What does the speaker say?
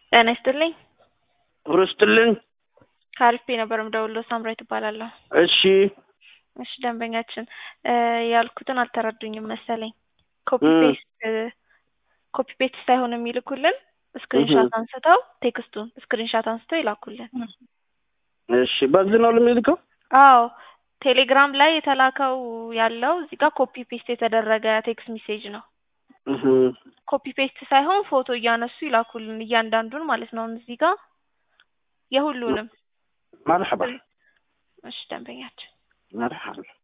ጤና ይስጥልኝ። አብሮ ይስጥልኝ። ከአሪፍ ነበር የምደውለው ሳምራዊት እባላለሁ። እሺ እሺ ደንበኛችን እ ያልኩትን አልተረዱኝም መሰለኝ። ኮፒ እ ፔስት ኮፒ ፔስት ሳይሆን የሚልኩልን ስክሪንሻት አንስተው ቴክስቱን ስክሪንሻት አንስተው ይላኩልን። እሺ በዚህ ነው የሚልከው? አዎ ቴሌግራም ላይ የተላከው ያለው እዚህ ጋር ኮፒ ፔስት የተደረገ ቴክስት ሜሴጅ ነው። እህ ኮፒ ፔስት ሳይሆን ፎቶ እያነሱ ይላኩልን እያንዳንዱን ማለት ነው። እዚህ ጋር የሁሉንም መርሐባ እሺ ደንበኛችን መርሐባ